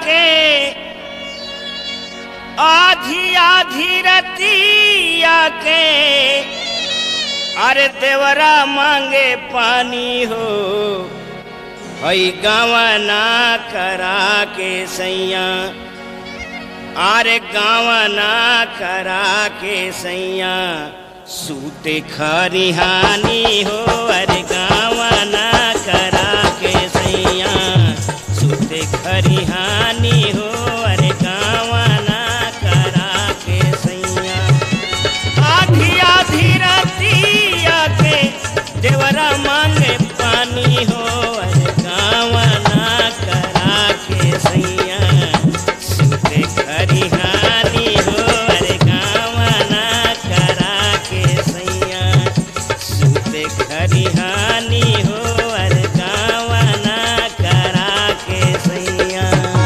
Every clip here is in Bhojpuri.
के आधी आधी रतिया के अरे देवरा मांगे पानी हो हई गावना करा के सैया अरे गावना करा के सैया सूते खरिहानी हो अरे गावना करा के सैया सूते खरिहानी हो अरे गावना करा के सैया आधी आधी रतिया के देवरा मांगे पानी हो अरे गावना करा के सैया सुते खरिहानी हो अरे गावना करा के सैया सुते खरिहानी हो अरे गावना करा के सैया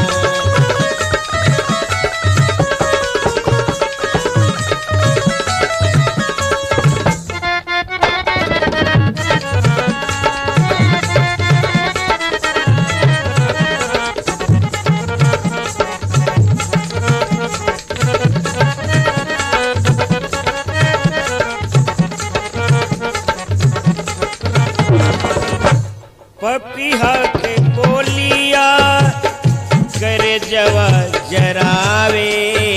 पपिहा के बोलिया करे जवा जरावे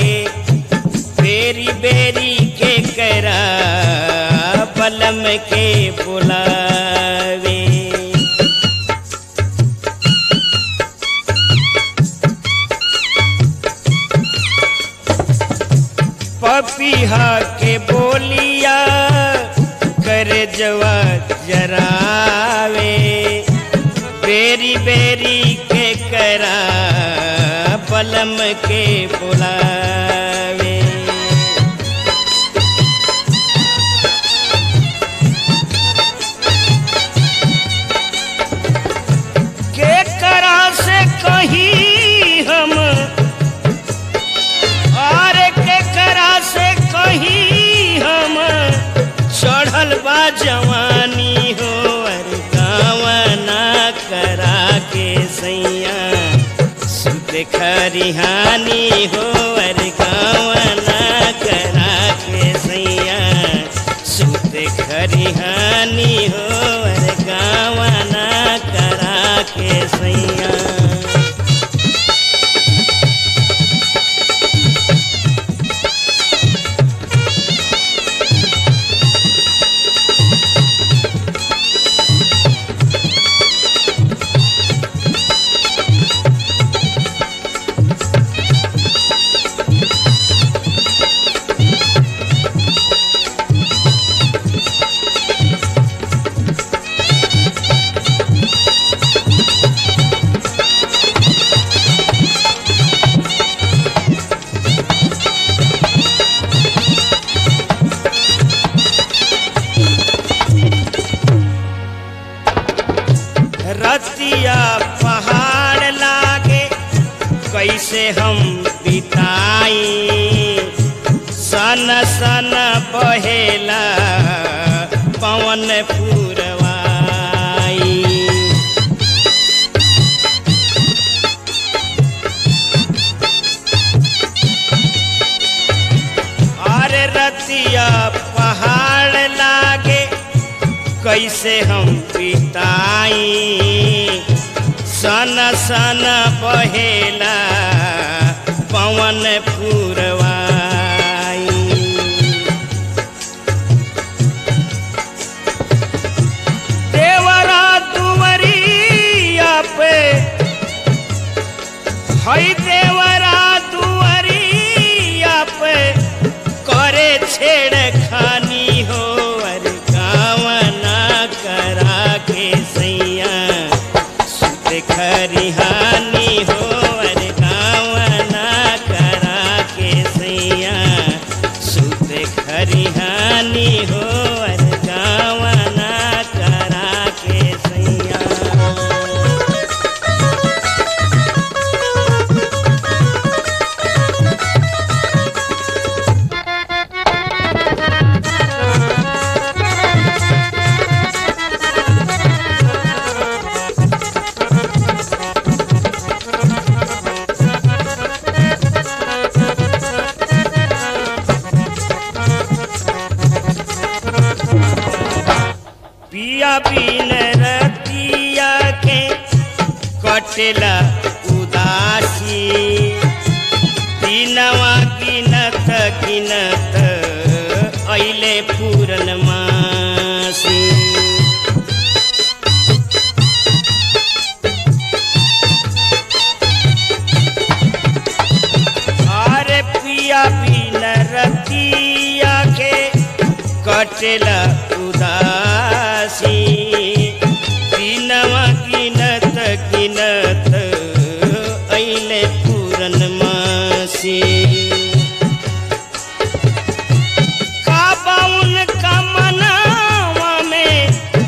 बेरी बेरी के करा पलम के बुलावे पपिहा के बोलिया कर जवा जरावे बेरी बेरी के करा पलम के बुलावे के करा से कहीं हम और के करा से कहीं हम चढ़ल बा जवानी हो अरे गावना करा के सैया सुत खरिहानी हो अरे गावना करा के सैया सुत खरिहानी हो अरे गावना करा के सैया रतिया पहाड़ लागे कैसे हम बिताई सन सन बहेला पवन पुरवाई अरे रतिया पहाड़ लागे कैसे हम बिताई सन सन बहेला पवन पुरवाई देवरा दुवरिया पे हई देवरा दुवरिया पे करे छेड़ खानी हो अरे गावना करा के सैया सुत खरिहानी हो अरे गावना करा के पिया बिन रतिया के कटेला उदासी दिनवा गिनत गिनत ऐले पूरन मासी अरे पिया बिन रतिया के कटेला उदासी दिनवा गिनत गिनत ऐले पूरन मासी काबाउन का मनावा में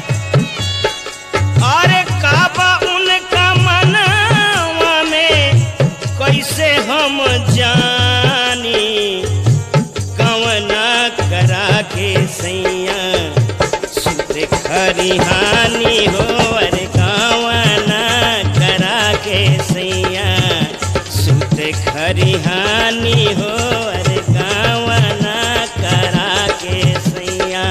अरे काबा उनका मनावा में कैसे हम जानी कवना करा के सैया सुत खरिहानी हो अरे कवना करा के सैया सुत खरिहानी हो अरे कवना करा के सैया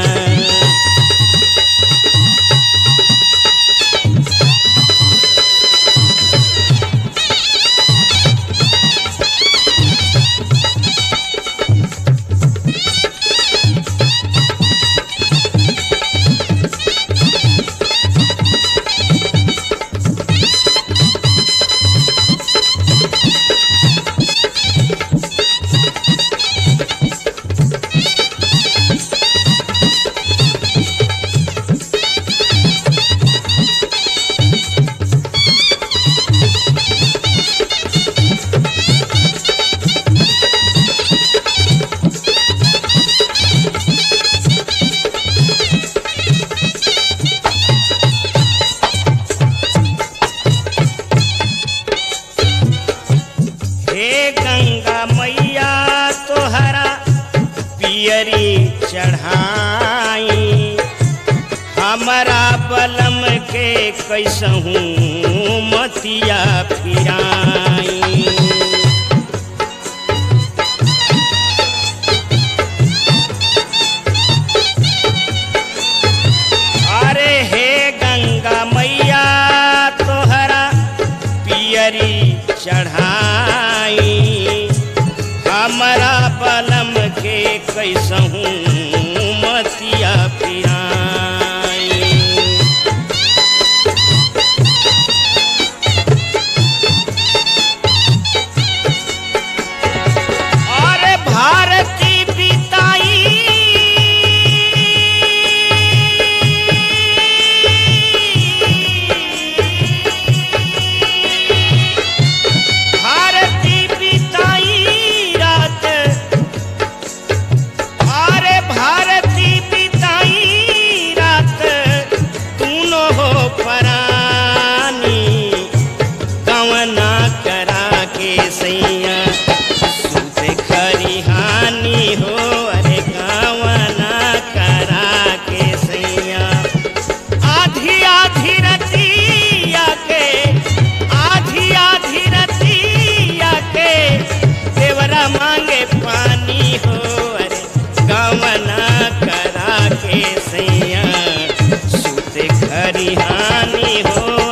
हे गंगा मैया तोहरा पियरी चढ़ाई हमारा बलम के कैसहूँ मतिया फिराई अरे हे गंगा मैया तोहरा पियरी चढ़ाई हमारा बलम के कैसहूँ मतिया पिराई अरे भारती बिताई भारती बिताई रात अरे भारती बिताई रात तूनो हो परानी कवना करा के सैया सुत खरिहानी हो अरे कवना करा के सैया आधी आधी रतिया के आधी आधी रतिया के देवरा मांगे पानी हो अरे गवना करा के सैया सुत खरिहानी हो